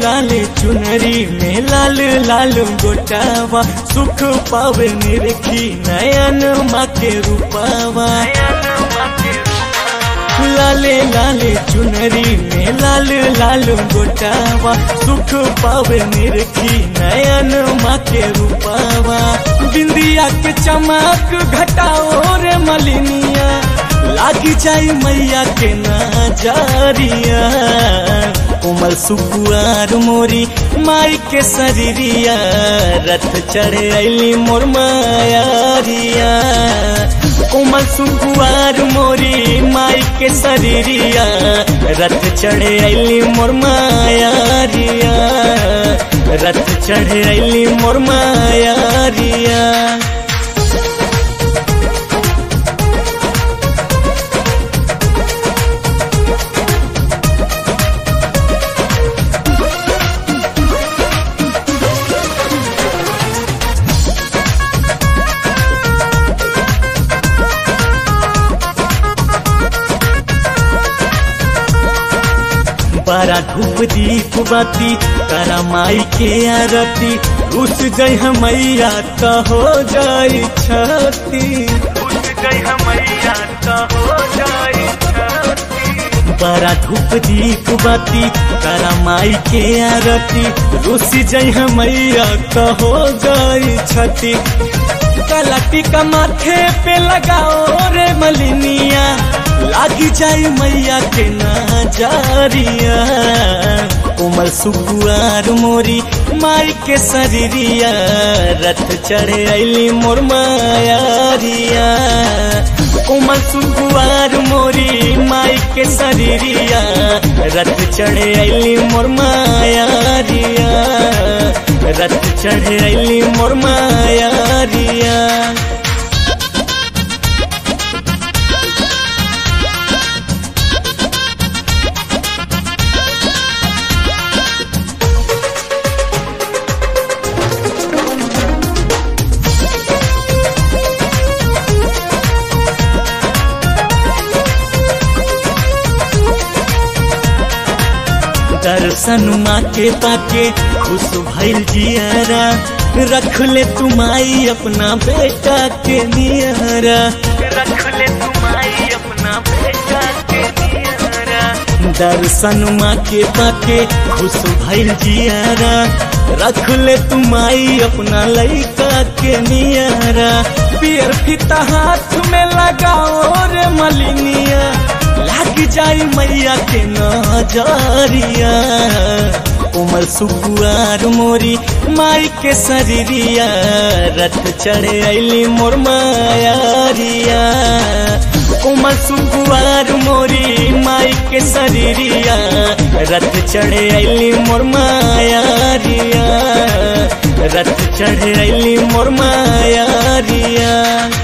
लाले चुनरी में लाल लाल गोटावा सुख पावे निरखी नयन माँ के रूपावा लाले लाले चुनरी में लाल लाल गोटावा सुख पावे निरखी नयन माँ के रूपावा बिंदिया के चमक घटाओ रे मलिनिया लागी जाई मैया के नजरिया कोमल सुकुआर मोरी माई के शरीरिया रथ चढ़े अली मोर मायारिया कोमल सुकुआर मोरी माई के शरीरिया रथ चढ़े अली मोर मायारिया रथ चढ़े अली मोर मायारिया बारा धूप दीप बाती तारा माई के आरती रुस गई मैया तो हो जाई छती बारा धूप दीप बाती तारा माई के आरती रुस जई मैया तो हो जाई छती काला टीका माथे पे लगाओ रे मलिनिया लागी जाई मैया के नजरिया कोमल सुकुआर मोरी माई के शरीरिया रथ चढ़े अली मोर मायारिया कोमल सुकुआर मोरी माई के शरीरिया रथ चढ़े अली मोर मायारिया रथ चढ़े अली मोर मायारिया दर्शन माँ के पाके खुश भइल जियारा रख ले तुमाई अपना बेटा के नियारा रख ले तुमाई अपना बेटा के नियारा दर्शन माँ के पाके खुश भइल जियारा रख ले तुमाई अपना लइका के नियारा पियर फिता हाथ में लगाओ रे मलिनिया लाग जाई मैया के नजरिया कोमल सुकुआर मोरी माई के शरीरिया रथ चढ़े अली मोर मायारिया कोमल सुकुआर मोरी माई के शरीरिया रथ चढ़े अली मोर मायारिया रथ चढ़े अली मोर मायारिया